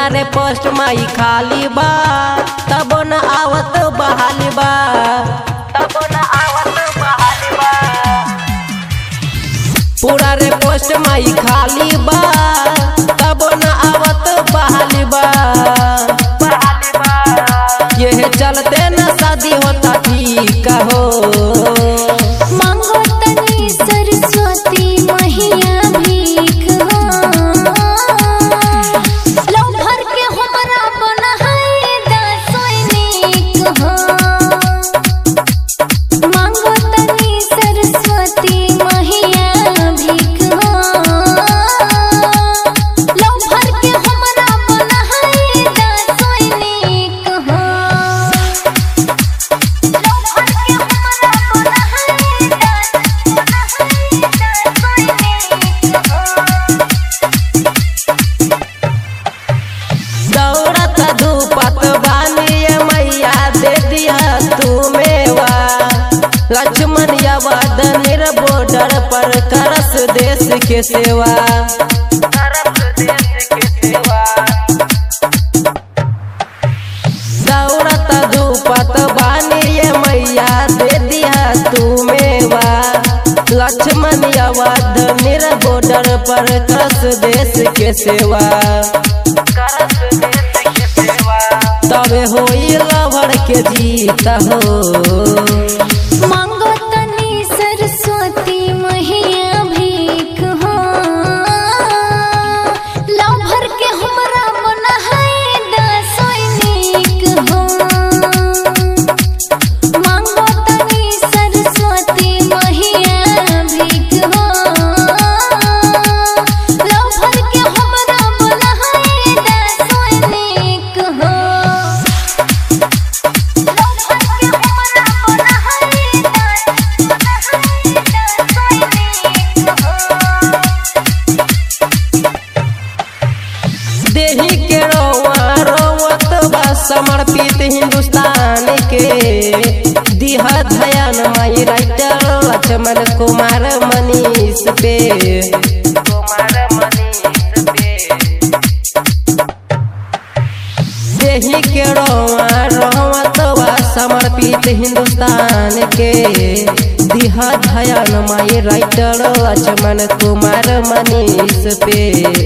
पूरा रे पोस्ट माई खाली बा तब न आवत बहाली बा तब न आवत बहाली बा पूरा रे पोस्ट माई खाली बा तब न आवत बहाली बा ये चलते न शादी होता ठीक हो मांगो तनी सरस्वती मैया भीख हो लव भर के हमरा बनाए दासैनिक हो मांगो तनी सरस्वती मैया भीख हो लव भर के हमरा बनाए दासैनिक हो दौड़त धूपत बानिए मैया दे दिया तू मेवा लक्ष्मण यावद निर बॉर्डर पर करस देश के सेवा दौड़त धूपत बानिए मैया दे दिया तू मेवा लक्ष्मण यावद निर बॉर्डर पर करस देश के सेवा तबे होई लवर के जीत हो मांगो तनी सरस्वती मैया भीख हो लव भर के हमरा बनाए दासैनिक हो मांगो तनी सरस्वती मैया भीख हो लव भर के हमरा बनाए दासैनिक हो देही के रोवा रोवत बा समर्पित हिंदुस्तान के दिह धयान माई राइटर लक्ष्मण कुमार मनीष पे देही के रोवा रोवत बा समर्पित हिंदुस्तान के दिह धयान माई राइटर लक्ष्मण कुमार मनीष पे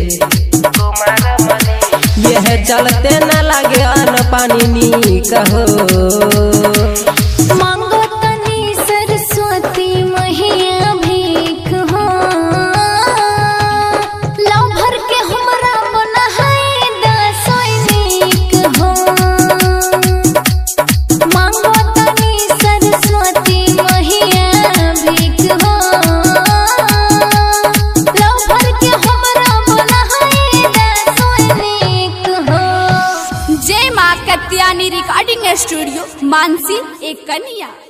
यह चलते न लगे अन पानी नी कहो मांगो तनी सरस्वती मैया भीख हो लव भर के हमरा बनाए दासैनिक हो मांगो तनी सरस्वती मैया भीख हो लव भर के हमरा बनाए दासैनिक हो जय माँ कत्यानी रिकॉर्डिंग स्टूडियो मानसी एक कन्या